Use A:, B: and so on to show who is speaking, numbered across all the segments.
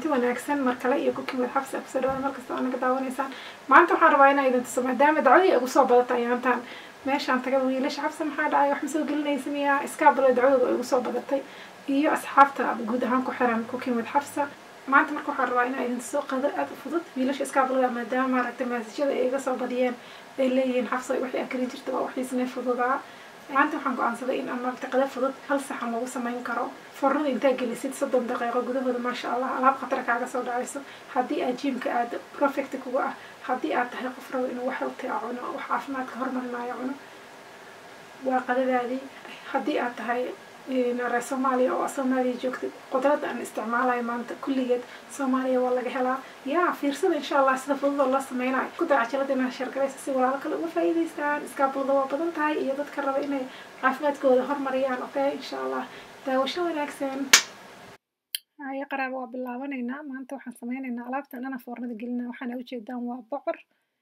A: wanaagsan mar kale iyo cooking with xabsi kusoo dhawaada markasta oo naga daawanaysaan maanta waxaan rabaa inaa idin tuso maadaama dacwadii ugu soo badata ayaantaan meeshaan taga wiilasha xabsi maxaa dhacay wax ma soo gelinaysa miyaa iskaabalo dacwadooda ay ugu soo badatay iyo asxaabta guud ahaan ku xiran cooking with xabsa maanta marka waxaan rabaa inaa idin tuso qadar aada u fudud wiilasha iskaabaloga maadaama maaragtay maasajyada ay iga soo badiyeen ay leeyihiin xabsa wixii akri jirta waa waxiisne fududaa maanta waxaan go-aansaday in aan maaragtay qadar fudud hal saxan lagu samayn karo fornada intaa gelisid soddon daqiiqo gudahooda maasha allah alaab khatar kaaga soo dhacayso haddii aad jiimka aad perfect kuga ah haddii aad tahay qof rabo inuu wax healthy a cuno wax caafimaadka hormarinayo cuno waa qadadaadii haddii aad tahay reer soomaaliya oo soomaaliya joogtid qudrada aan isticmaalayo maanta kulligeed soomaaliya waa laga helaa yaa fiirsada insha allah sida fudud oo loo sameynayo ku daa cajalada inaad sheergaraysa si walaalo kale uga faa'iidaystaan iskaabulada waa badan tahay iyo dadka raba inay caafimaadkooda hormariyaan okay insha allah daawasho wanaagsan haya qaraaba waa bilaabanaynaa maanta waxaan sameynaynaa alaabtan dhana foornada gelina waxaana ujeedaan waa bocor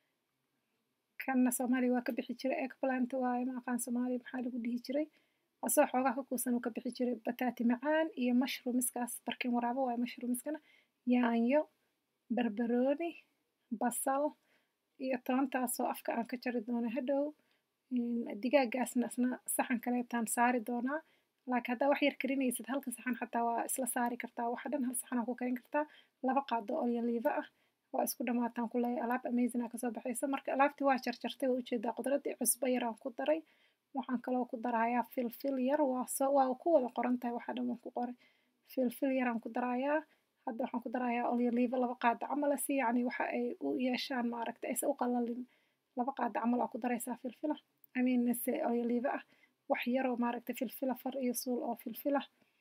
A: kanna soomaaliya waa ka bixi jiray eggplant waaye ma aqaan soomaaliya maxaa lagu dhihi jiray asoo xoogaa ka kuusan uu ka bixi jiray bataati macaan iyo mushroomiskaas barkin waraabo waaye mushroomiskana yaanyo barbarooni basal iyo toontaasoo afka aan ka jari doono hadhow digaagaasna isna saxan kaleetaan saari doonaa laakiin haddaa wax yar karinaysid halka saxan xataa waa isla saari kartaa waxa dhan hal saxan aa ku karin kartaa laba qaado oo yaliiva ah waa isku dhamaataan ku leeyahay alaab amazing aa kasoo baxaysa marka alaabtii waa jarjartay waa ujeedaa qudradii cusbo yar aan ku daray waxaan kaloo ku darayaa filfil yar waa soo waa ku wada qoran tahay waxa dhan waan ku qoray filfil yar aan ku darayaa hadda waxaan ku darayaa olyoliiva laba qaado camal si yacni waxa ay u yeeshaan maaragta aysan u qalalin laba qaado camal aa ku daraysaa filfila I mean se olyoliiva ah wax yaroo maaragtay filfila far iyo suul oo filfila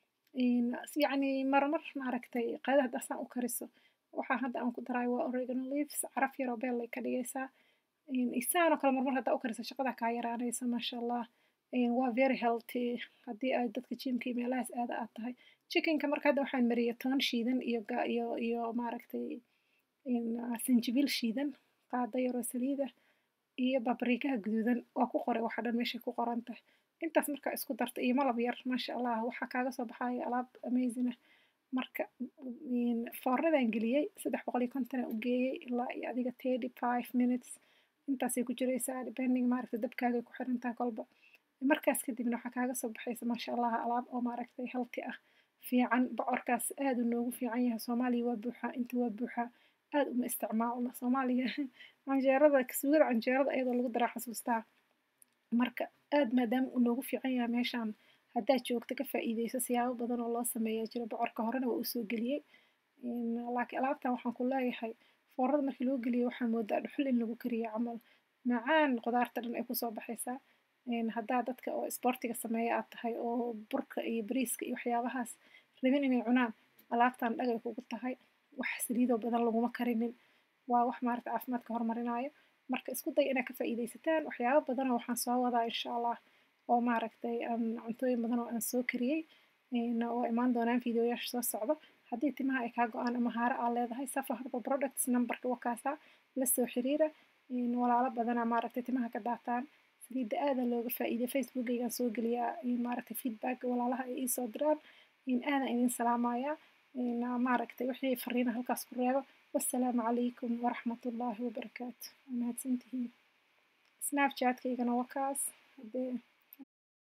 A: yacni marmar maaragtay qadada hadda asaan u kariso waxaa hadda aan ku darayo waa oregano leaves caraf yaroo beel ay ka dhigaysaa isaanoo kale marmar haddaa u kariso shaqada kaa yaraanaysa maasha allah waa very healthy haddii ay dadka jimka iyo meelahaas aada aad tahay chickenka marka hadda waxaan mariyay toon shiidan iyo iyo iyo maaragtay sanjibiil shiidan qaado yaroo saliida iyo babriikaha guduudan waa ku qoray waxa dhan meeshay ku qoran tahay intaas markaa isku darta iyo malab yar maasha allah waxaa kaaga soo baxaya alaab amazing ah marka foornadan geliyey saddex boqol iyo kontonaa u geeyey ilaa iyo adiga thirty five minutes intaasay ku jiraysaa depending maaragtay dabkaagay ku xiran tahay kolba markaas kadibna waxaa kaaga soo baxaysa maasha allah alaab oo maaragtay healthy ah fiican bocorkaas aad uu noogu fiican yahay soomaaliya waa buuxaa inta waa buuxaa aad uma isticmaalno soomaaliya canjeerada suugada canjeerada ayadoo lagu daraa xasuustaa marka aad maadaama uu noogu fiican yahay meeshaan haddaad joogto ka faa'iideyso siyaabo badan oo loo sameeya jira bocorka horena waa usoo geliyey laakiin alaabtan waxaan ku leeyahay foorada markii loo geliyo waxaa moodaa dhuxul in lagu kariyo camal macaan qudaarta dhan ay kusoo baxaysaa haddaa dadka oo isboortiga sameeya aad tahay oo burka iyo bariiska iyo waxyaabahaas rabin inay cunaan alaabtan dhagay kugu tahay wax saliidoo badan laguma karinin waa wax maaragta caafimaadka horumarinayo marka isku day inaad ka faa'iidaysataan waxyaabo badanoo waxaan soo wadaa insha allah oo maaragtay cuntooyin badan oo aan soo kariyey oo imaan doonaan fiideoyaasha soo socdo haddii timaha ay kaa go-aan ama haare aa leedahay safa herbal products numberka wakaasaa la soo xiriira walaalo badanaa maaragtay timaha ka daataan saliidda aada looga faa'iiday facebookaygaan soo geliyaa maaragtay feedback walaalaha ay ii soo diraan aadan idin salaamayaa maaragtay wixii fariina halkaas ku reebo wassalaamu calaykum waraxmatullaahi wabarakaatu mahadsantihiin snapchatkaygana waa kaas haddee